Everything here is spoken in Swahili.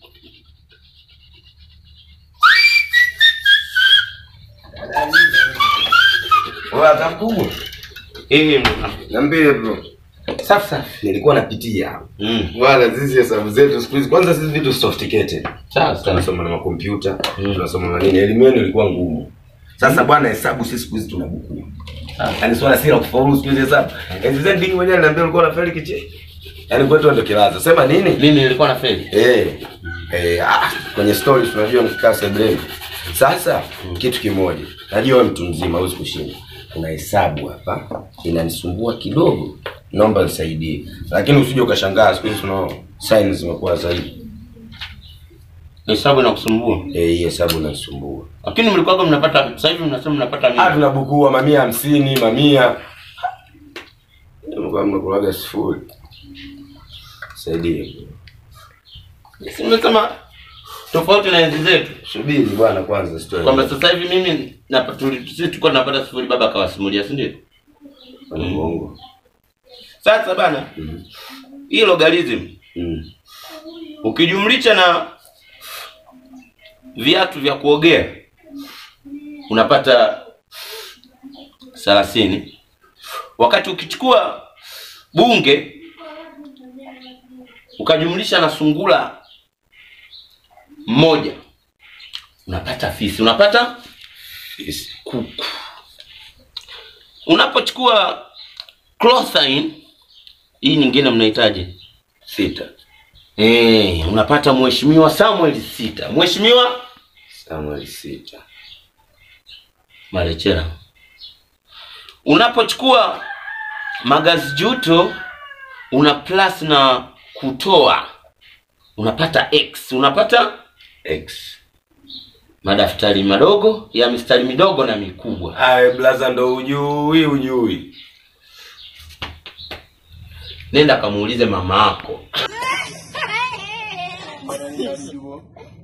Wewe hata mkubwa. Eh, Niambie bro. safi safi. Nilikuwa napitia hapo. Mm. Wala sisi hesabu zetu siku hizi kwanza sisi vitu sophisticated. Sawa sawa. Tunasoma na makompyuta, Mm. tunasoma na nini. Elimu yenu ilikuwa ngumu. Sasa bwana hesabu sisi siku hizi tunabukua. Sawa. Yaani swala si la kufaulu siku hizi hesabu. Enzi zetu dingi mwenyewe ananiambia ulikuwa unafeli kiche. Yaani kwetu ndio kilaza. Sema nini? Mimi nilikuwa na feli. Eh, eh, ah, kwenye stories tunajua mkikaa sebleni. Sasa kitu kimoja, najua wewe mtu mzima huwezi kushinda. Kuna hesabu hapa inanisumbua kidogo, naomba nisaidie. Lakini usije ukashangaa siku hizi tunao signs zimekuwa zaidi. Hesabu inakusumbua. Eh, hii hesabu inanisumbua. Lakini mlikuwa mnapata sasa hivi mnasema mnapata Ah, mia. tunabukua mamia hamsini, mamia. Mlikuwa mnakulaga sifuri. Saidie. Si nimesema tofauti na enzi zetu. Subiri bwana kwanza story. Kwamba sasa hivi mimi na tuli- sisi tulikuwa tunapata sifuri baba akawasimulia, si ndio? Ni Mungu. Sasa bana, Mm. hii logarithm Mm. ukijumlisha na viatu vya kuogea unapata thelathini wakati ukichukua bunge ukajumlisha na sungula mmoja unapata fisi unapata Yes. kuku unapochukua clothine hii nyingine mnahitaji Sita. Eh, unapata mheshimiwa Samuel Sita. Mheshimiwa Samuel sita. Malechera. Unapochukua magazi juto una plus na kutoa unapata X, unapata X. madaftari madogo ya mistari midogo na mikubwa. Aye blaza ndo ujui ujui. Nenda kamuulize mama yako.